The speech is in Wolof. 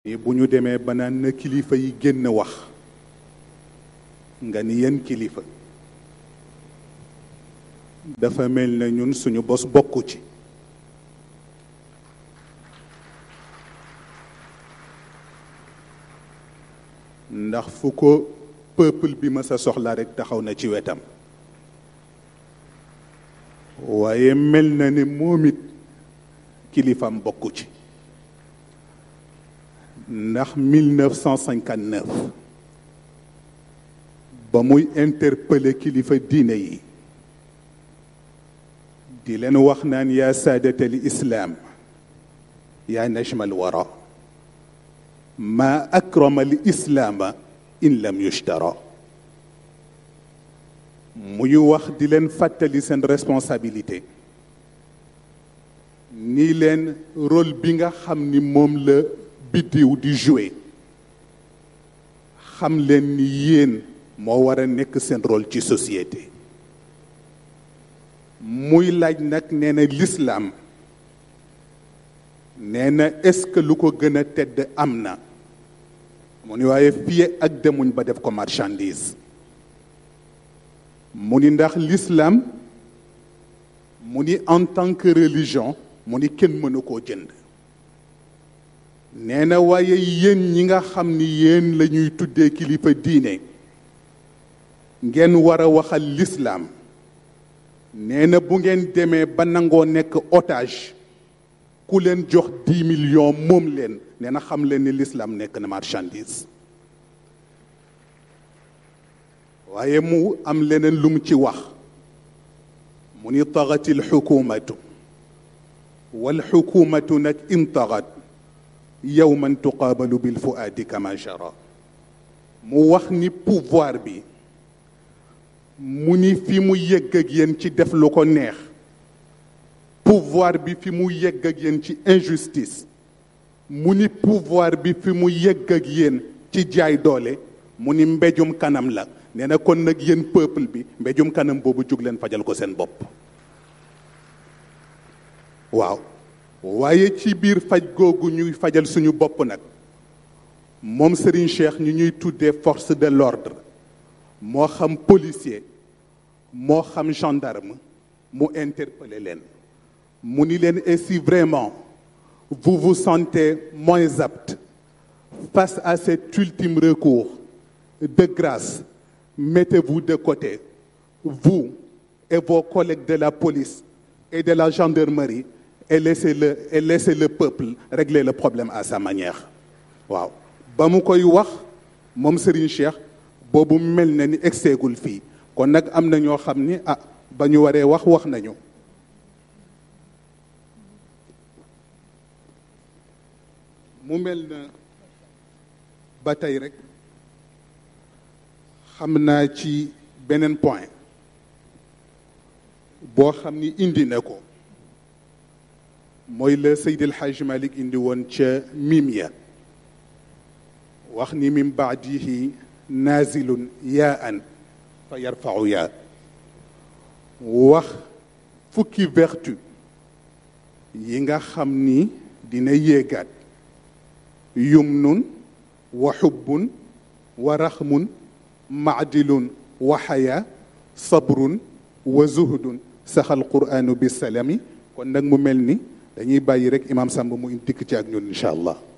ni bu ñu demee ba naan na kilifa yi génn wax nga ni yenn kilifa dafa mel na ñun suñu bos bokku ci ndax fu ko peuple bi ma sa soxla rekk taxaw na ci wetam waaye mel na ni moom it kilifam bokku ci ndax 1959 ba muy interpeller kilifa diine yi di leen wax naan yaa saadata al islaam yaa najma al wara ma akrama al islaama in lam yushtara muy wax di leen fàttali seen responsabilité ni leen rôle bi nga xam ni moom la biddiw di jouer xam leen ni yéen moo war a nekk seen rôle ci société muy laaj nag nee na lislaam nee na est-ce que lu ko gën a tedd am na mu ni waaye fii ak demuñ ba def ko marchandise mu ni ndax l'islam mu ni en tant que religion mu ni kenn mënu koo jënd nee na waaye yéen ñi nga xam ni yéen la ñuy tuddee kilifa diine ngeen war a waxal l'islam nee na bu ngeen demee ba nangoo nekk otage ku leen jox dix millions moom leen nee na xam leen ni l'islam nekk na marchandise waaye mu am leneen lu mu ci wax mu ni taxati alxukumatu walxukumatu nag in taxat yowman tuqaabalu bilfuaadi kama jara mu wax ni pouvoir bi mu ni fi mu yegg ak yéen ci def lu ko neex pouvoir bi fi mu yegg ak yéen ci injustice mu ni pouvoir bi fi mu yegg ak yéen ci jaay doole mu ni mbéjum kanam la nee na kon nag yéen peuple bi mbéjum kanam boobu jug leen fajal ko seen bopp waaw waaye ci biir faj googu ñuy fajal suñu bopp nag moom Serigne Cheikh ñu ñuy tuddee force de l'ordre moo xam policier moo xam gendarme mu interpeller leen mu ni leen et si vraiment vous vous sentez moins apte face à cet ultime recours de grâce mettez-vous de côté vous et vos collègues de la police et de la gendarmerie et laissez-le et laissez le peuple régler le problème à sa manière waaw ba mu koy wax moom Serigne Cheikh boobu mel na ni egseegul fii kon nag am na ñoo xam ni ah ba ñu waree wax wax nañu mu mel na ba tey rek xam naa ci beneen point boo xam ni indi na ko mooy la Seydi El Hadj Malick indi woon ca mim ya wax ni min baadihi naazilun yaa an fa yarfau yaa wax fukki vertu yi nga xam ni dina yéegaat yumnun wa xubbun wa raxmun maadilun wa xayaa sabrun wa zuhdun saxal quraanu bisalami kon nag mu mel ni dañuy bàyyi rek imam Samb mu dikk ci ak ñun incha allah